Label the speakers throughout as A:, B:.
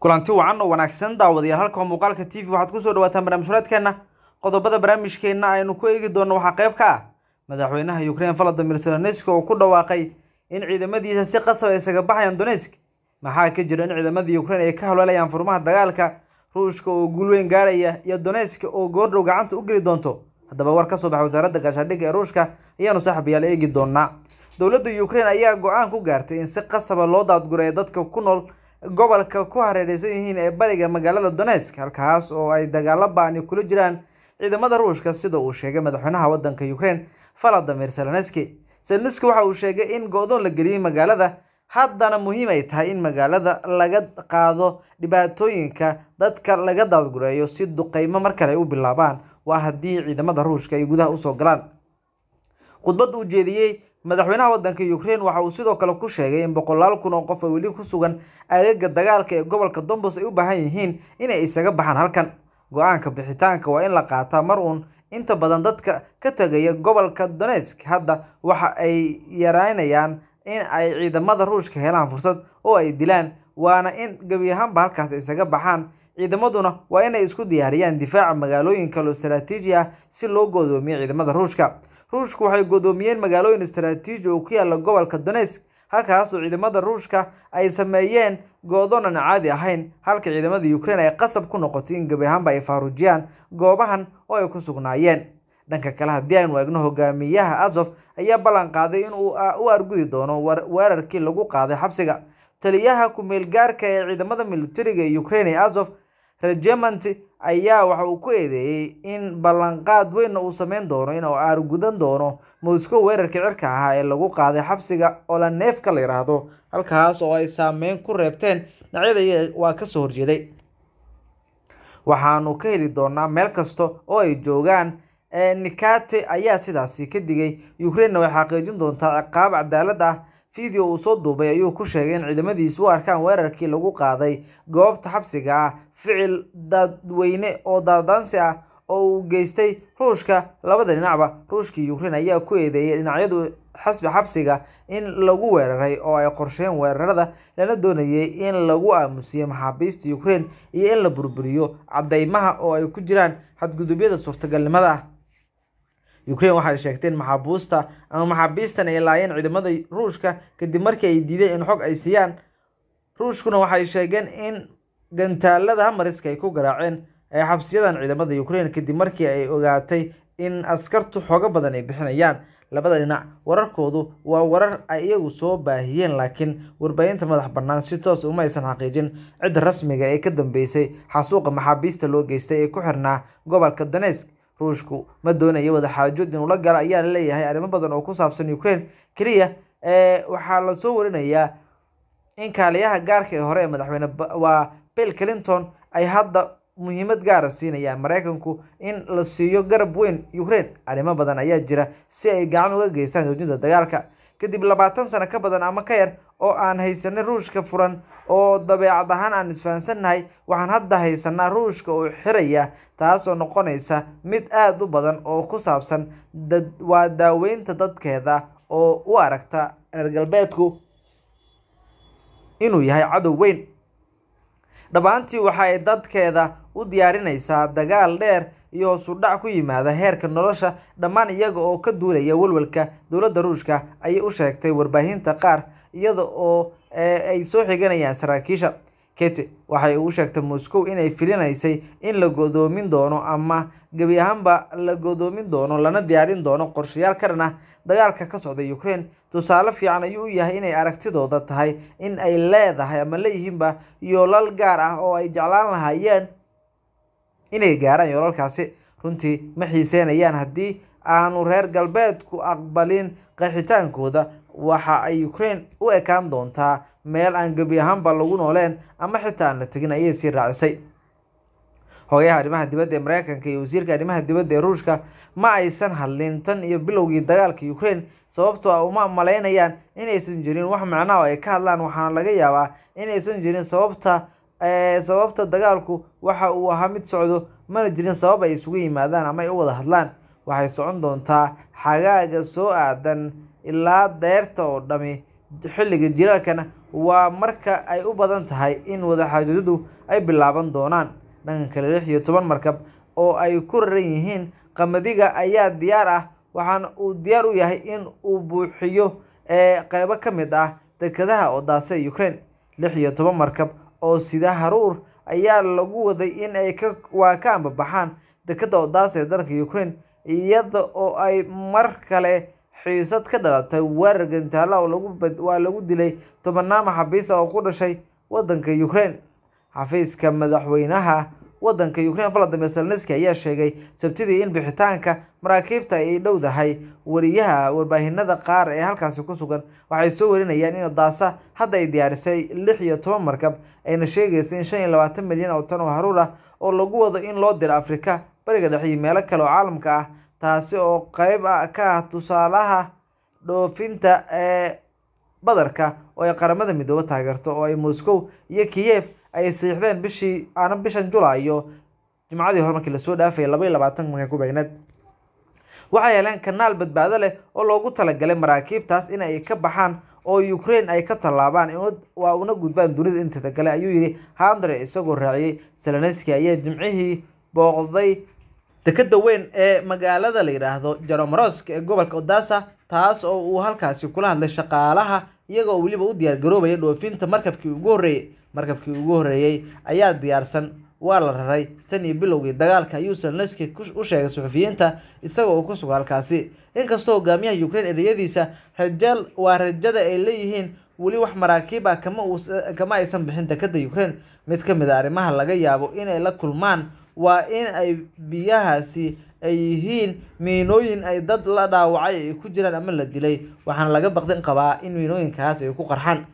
A: kulanti wacan oo wanaagsan daawadayaal halka muuqaalka t v waxaad kusoo dhawaataan barnaamij horeedkeenna qodobada barnaamijkeenna aynu ku eegi doonno waxaa qayb ka ah madaxweynaha ukraine valadimir zelenski oo ku dhawaaqay in ciidamadiisa si qasab ay isaga baxayaan donetsk maxaa ka jira in ciidamadii ukraine ay ka howleelayaan furmaha dagaalka ruushka oo guul weyn gaaraya iyo donetsk oo goordhow gacanta u geli doonto haddaba war ka soo baxa wasaaradda gaashaandhigga ee ruushka ayaanu saaxiibayaal eegi doonaa dowladda ukraine ayaa go-aan ku gaartay in si qasaba loo daadgureeyo dadka ku nool gobolka ku hareereysan yihiin ee bariga magaalada donetsk halkaas oo ay dagaalo ba-ani kula jiraan ciidamada ruushka sida uu sheegay madaxweynaha wadanka ukraine valadimir zelenski zelenski waxa uu sheegay in go-doon la geliyey magaalada haddana muhiim ay tahay in magaalada laga qaado dhibaatooyinka dadka laga daadgureeyo si duqeymo mar kale ay u bilaabaan waa haddii ciidamada ruushka ay gudaha usoo galaan khudbad uu jeediyey madaxweynaha wadanka ukraine waxa uu sidoo kale ku sheegay in boqolaal kun oo qof oo weli ku sugan aagaga dagaalka ee gobolka dombos ay u baahan yihiin inay isaga baxaan halkan go-aanka bixitaanka waa in la qaataa mar uun inta badan dadka ka tegaya gobolka donetsk hadda waxa ay yareynayaan in ay ciidamada ruushka helaan fursad oo ay dilaan waana in gebi ahaanba halkaas isaga baxaan ciidamaduna waa inay isku diyaariyaan difaaca magaalooyin kale oo istaraatiiji ah si loo godoomiyo ciidamada ruushka ruushku waxay godoomiyeen magaalooyin istaraatiiji oo ku yaala gobolka donetsk halkaas oo ciidamada ruushka ay sameeyeen go-doon aan caadi ahayn halka ciidamada ukraine ay qasab ku noqotay in gebi ahaanba ay faaruujiyaan goobahan oo ay ku sugnaayeen dhanka kale haddii aynu eegno hogaamiyaha azof ayaa ballan qaaday in uu u argudi doono weerarkii lagu qaaday xabsiga taliyaha ku-meel gaarka ee ciidamada militariga ee ukraine ee azof regiment ayaa waxa uu ku eedeeyey in ballanqaad weynna uu sameyn doono in uu aargudan doono moscow weerarkii cirka ahaa ee lagu qaaday xabsiga olaneefka la yidhaahdo halkaas oo ay saameyn ku reebteen dhinacyada waa kasoo horjeeday waxaanu ka heli doonaa meel kasta oo ay joogaan nikate ayaa sidaasi ka digay ukrainena way xaqiijin doontaa ciqaab cadaalad ah video uu soo duubay ayuu ku sheegay in ciidamadiisu u arkaan weerarkii lagu qaaday goobta xabsiga ah ficil dadweyne oo daadaansi ah oo uu geystay ruushka labada dhinacba ruushka iyo ukraine ayaa ku eedeeyay dhinacyadu xasbi xabsiga in lagu weeraray oo ay qorsheen weerarada lana doonayay in lagu aamusiyo maxaabiista ukraine iyo in la burburiyo cadeymaha oo ay ku jiraan xadgudubyada suurtagalnimada ah ukraine waxay sheegtay in maxaabuusta ama maxaabiistan ay laayeen ciidamada ruushka kadib markii ay diideen in xog ay siiyaan ruushkuna waxay sheegeen in gantaalada hamariska ay ku garaaceen ee xabsiyadan ciidamada ukraine kadib markii ay ogaatay in askartu xogo badan ay bixinayaan labada dhinac wararkoodu waa warar ay iyagu soo baahiyeen laakiin warbaahinta madax bannaan si toos uma aysan xaqiijin cidda rasmiga ee ka dambeysay xasuuqa maxaabiista loo geystay ee ku xirnaa gobolka donetsk ruushku ma doonaya wadaxaajood inuu la galo ayaa laleeyahay arrimo badan oo ku saabsan ukraine keliya waxaa lasoo warinayaa in kaaliyaha gaarka ee hore ee madaxweyne waa bill clinton ay hadda muhiimad gaara siinayaan mareykanku in la siiyo garab weyn ukraine arrimo badan ayaa jira si ay gacan uga geystaan joojinta dagaalka kadib labaatan sano ka badan ama ka yar oo aan haysanay ruushka furan oo dabeecad ahaan aan isfahansannahay waxaan hadda haysanaa ruushka oo xiraya taasoo noqonaysa mid aada u badan oo ku saabsan waa daaweynta dadkeeda oo u aragta reer galbeedku inuu yahay cadow weyn dhammaantii waxa ay dadkeeda u diyaarinaysaa dagaal dheer iyo hoosudhac ku yimaada heerka nolosha dhammaan iyaga oo ka duulaya walwalka dowladda ruushka ayay u sheegtay warbaahinta qaar iyada oo ay soo xiganayaan saraakiisha kete waxay u sheegtay moscow inay filinaysay in la godoomin doono ama gebi ahaanba la godoomin doono lana diyaarin doono qorshayaal ka dhan ah dagaalka ka socda ukraine tusaale fiican ayuu u yahay inay aragtidooda tahay in ay leedahay ama leeyihiinba yoolal gaar ah oo ay jeclaan lahaayeen inay gaaraan yoolalkaasi runtii ma xiiseynayaan haddii aanu reer galbeedku aqbalin qaxitaankooda waxa ay ukraine u ekaan doontaa meel aan gebi ahaanba lagu nooleen ama xitaa aan la tegin ayay sii raacisay hogayaha arrimaha dibadda ee mareykanka iyo wasiirka arrimaha dibadda ee ruushka ma aysan hadlin tan iyo bilowgii dagaalka ukraine sababtoo ah uma malaynayaan inaysan jirin wax macnaha oo ay ka hadlaan waxaana laga yaabaa inaysan jirin sababta sababta dagaalku waxa uu ahaa mid socdo mana jirin sabab ay isugu yimaadaan ama ay u wada hadlaan waxay socon doontaa xagaaga soo aadan ilaa deerta oo dhami xilliga jiraalkana waa marka ay u badan tahay in wadaxaajoodadu ay bilaaban doonaan dhanka kale lix iyo toban markab oo ay ku raran yihiin qamadiga ayaa diyaar ah waxaana uu diyaar u yahay in uu buuxiyo ee qeybo ka mid ah dekedaha odaasa ee ukraine lix iyo toban markab oo sida haruur ayaa lagu waday in ay ka waa ka ambabaxaan dekeda odaasa ee dalka ukraine iyada oo ay mar kale xiisad ka dhalatay weerar gantaala oo lagu waa lagu dilay tobanaan maxaabiis ah oo ku dhashay wadanka ukraine xafiiska madaxweynaha wadanka ukraine valadimir zelenski ayaa sheegay sabtidii in bixitaanka maraakiibta ay dhowdahay wariyaha warbaahinada qaar ee halkaasi ku sugan waxay soo warinayaan in odaasa hadda ay diyaarisay lix iyo toban markab ayna sheegaysa in shan iyo labaatan milyan oo tan oo haruur ah oo lagu wado in loo diro afrika bariga dhexe iyo meelo kale oo caalamka ah taasi oo qeyb ka ah tusaalaha dhoofinta ee badarka oo ay qaramada midoobe taageerto oo ay moscow iyo kiyev ay siixdeen bishii aana bishan julaayo jimcadii hore markii lasoo dhaafayay laba iyo labaatan markay ku beegneed waxay heleen kanaal badbaado leh oo loogu talagalay maraakiibtaas in ay ka baxaan oo ukraine ay ka tallaabaan waa una gudbaan dunida inteeda kale ayuu yidhi handre isagoo raaciyey zelenski ayaa jimcihii booqday dekeda weyn ee magaalada la yidhaahdo jaromorosk ee gobolka odasa taas oo uu halkaasi kula hadlay shaqaalaha iyaga oo weliba u diyaar garoobaya dhoofinta markabkii ugu horreeyey markabkii ugu horreeyey ayaa diyaarsan waa la raray tan iyo bilowgii dagaalka ayuu zelenski u sheegay suxufiyiinta isaga oo ku suga halkaasi inkastoo hogaamiyaha ukraine ereyadiisa rajal waa rajada ay leeyihiin weli wax maraakiib ah kama kama aysan bixin dekeda ukraine mid ka mid a arrimaha laga yaabo inay la kulmaan waa in ay biyahaasi ay yihiin miinooyin ay dad la dhaawacay ay ku jiraan ama la dilay waxaana laga baqdin qabaa in miinooyinkaas ay ku qarxaan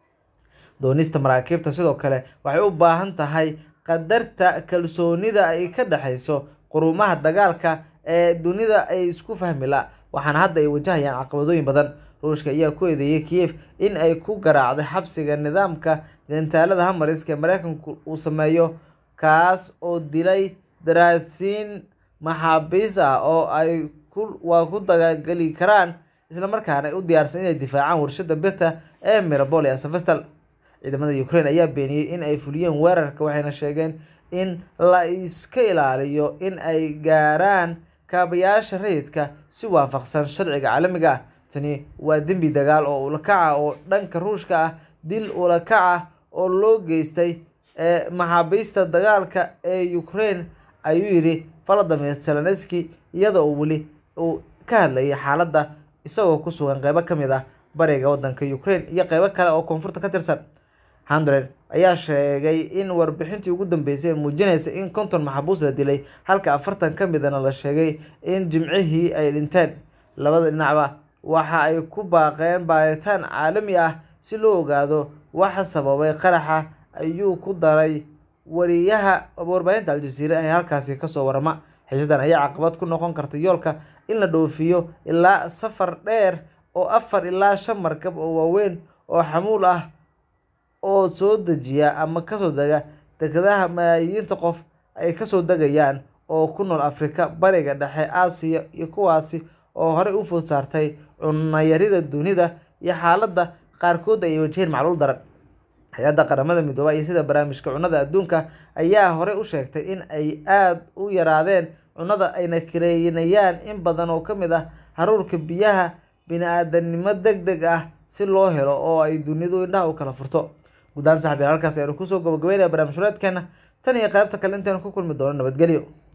A: doonista maraakiibta sidoo kale waxay u baahan tahay qadarta kalsoonida ay ka dhexayso qurumaha dagaalka ee dunida ay isku fahmi la waxaana hadda ay wajahayaan caqabadooyin badan ruushka ayaa ku eedeeyay kiev in ay ku garaacday xabsiga nidaamka gantaalada hamariska ee mareykanku uu sameeyo kaas oo dilay daraasiin maxaabiis ah oo ay waa ku dagageli karaan islamarkaana ay u diyaarsan inay difaacaan warshada birta ee mirabol ee asafestal ciidamada ukraine ayaa beeniyey in ay fuliyeen weerarka waxayna sheegeen in la iska ilaaliyo in ay gaaraan kaabayaasha rayidka si waafaqsan sharciga caalamiga ah tani waa dembi dagaal oo ulakaca oo dhanka ruushka ah dil ulakaca oo loo geystay maxaabiista dagaalka ee ukraine ayuu yidhi valadimir zelenski iyada oo weli uu ka hadlayay xaaladda isagoo ku sugan qeybo ka mid ah bariga wadanka ukraine iyo qeybo kale oo koonfurta ka tirsan hundred ayaa sheegay in warbixintii ugu dambeysay ee muujinaysa in konton maxabuus la dilay halka afartan ka midana la sheegay in jimcihii ay dhinteen labada dhinacba waxa ay ku baaqeen baaritaan caalami ah si loo ogaado waxa sababay qaraxa ayuu ku daray wariyaha warbaahinta aljaziira ee halkaasi kasoo warama xiisadan ayaa caqabad ku noqon karta yoolka in la dhoofiyo ilaa safar dheer oo afar ilaa shan markab oo waaweyn oo xamuul ah oo soo dejiya ama kasoo dega dekedaha malaayiinta qof ay kasoo degayaan oo ku nool afrika bariga dhexe aasiya iyo kuwaasi oo horey u food saartay cunayarida dunida iyo xaaladda qaarkood ay wajaheen macluul daran hay-adda qaramada midooba iyo sida barnaamijka cunnada adduunka ayaa horey u sheegtay in ay aada u yaraadeen cunnada ayna kareynayaan in badan oo ka mid ah haruurka biyaha bini-aadanimo deg deg ah si loo helo oo ay dunidu indhaha u kala furto guddaan saxbiil halkaas aynu kusoo gabagabeynaya barnaamij hureedkeena tan iyo qaybta kale intaynu ku kulmi doono nabadgelyo